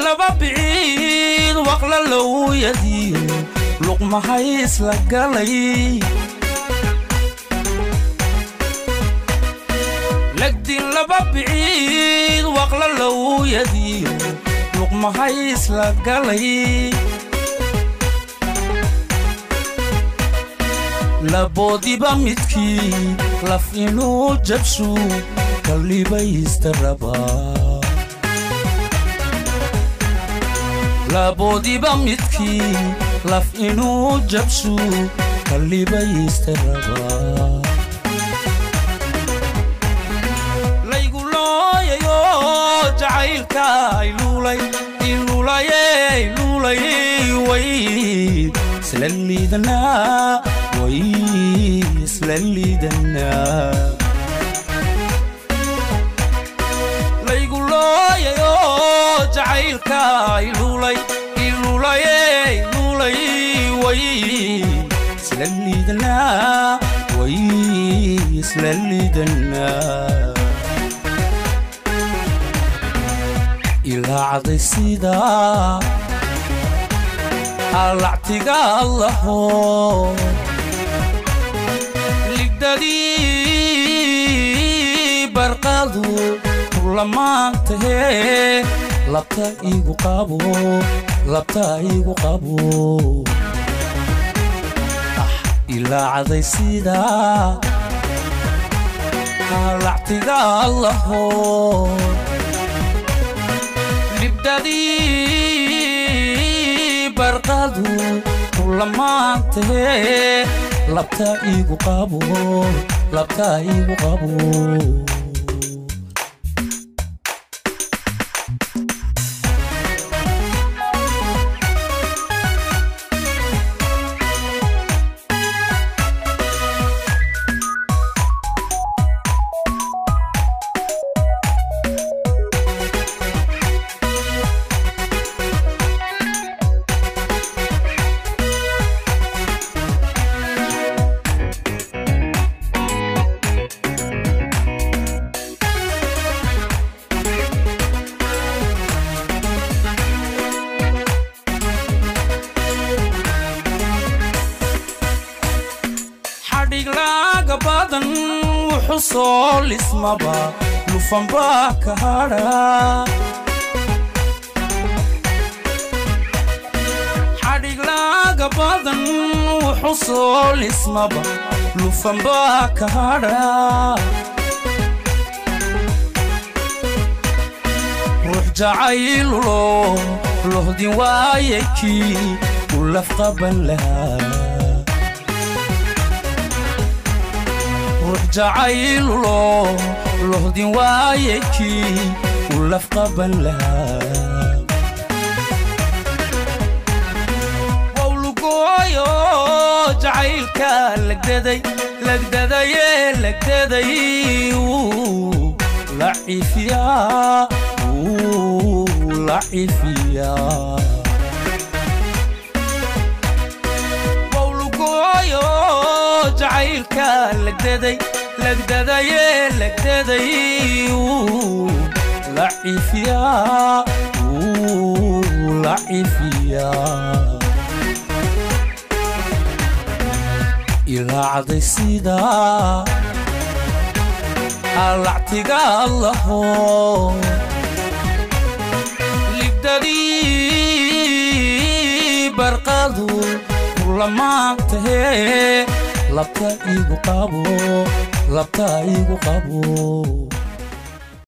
laba biciid waqla lowyadiyo luqmahay isla galay legdin laba biciid waqla lowyadiyo luqmahay isla galay laboodiba midkii laf inuu jabshu kallibaysta rabaa laboodiba midkii laf inuu jabshu kallibaysta rabaa laygu looyayo jacaylka iluulay iluulaye iluulay way isla liidanaa way isla liidanaa laygu looyayo jacaylka iluulay iluulaye iluulay way isla liidanaa way isla liidanaa ilaacday sidaa allactiga allaho ligdadii barqadu kulamaantahee labta igu qabo labta igu qabo ah ilaacday sidaa allactiga allaho libdadii barqadu kulamaantahee labta igu qabo labta igu qabo xadhiglaaga badan wuxuu soo lismaba lufanbaa ka hadha xadhiglaaga badan wuxuu soo lismaba lufanbaa ka hadha ruux jacaylulo lohdin waaye kii u lafqaban lahaa ruux jacaylulo lohdin waaye kii u lafqaban lahaa wawlugooyo jacaylka lagdaday lagdadaye lagdaday wuu laciifiyaa wuu laciifiyaa wawlugooyo jacaylka lagdaday lagdadaye lagdaday wuu laciifiyaa wuu laciifiyaa ilaacday sidaa allactiga allaho libdadii barqadu kulamaantahee labta igu qabo labta igu qabo